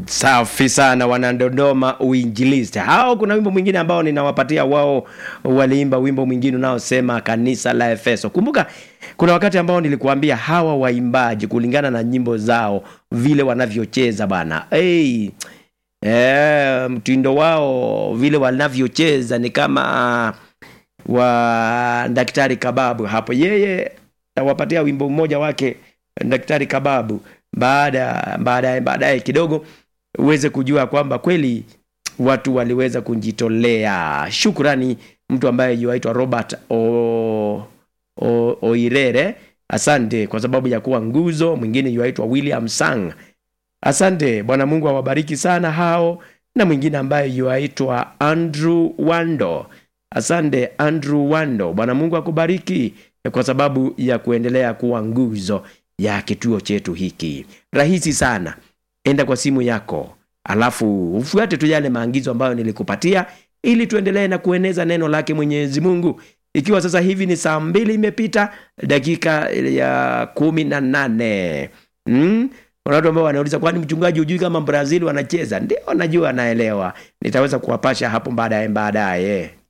Safi sana wanadodoma uinjilisti hao. Kuna wimbo mwingine ambao ninawapatia wao, waliimba wimbo mwingine unaosema kanisa la Efeso. Kumbuka kuna wakati ambao nilikuambia hawa waimbaji kulingana na nyimbo zao vile wanavyocheza bana, hey, eh, mtindo wao vile wanavyocheza ni kama wa Daktari Kababu hapo. Yeye tawapatia wimbo mmoja wake Daktari Kababu baada baadaye baadaye kidogo uweze kujua kwamba kweli watu waliweza kujitolea. Shukrani mtu ambaye yuaitwa Robert o, o, Oirere, asante kwa sababu ya kuwa nguzo. Mwingine yuaitwa William Sang, asante. Bwana Mungu awabariki sana hao, na mwingine ambaye yuaitwa Andrew Wando, asante Andrew Wando. Bwana Mungu akubariki kwa sababu ya kuendelea kuwa nguzo ya kituo chetu hiki. Rahisi sana, enda kwa simu yako, alafu ufuate tu yale maagizo ambayo nilikupatia ili tuendelee na kueneza neno lake Mwenyezi Mungu. Ikiwa sasa hivi ni saa mbili imepita dakika ya kumi na nane mm? Kuna watu ambao wanauliza kwani mchungaji hujui kama Brazil wanacheza? Ndio, najua, naelewa. Nitaweza kuwapasha hapo baadaye baadaye.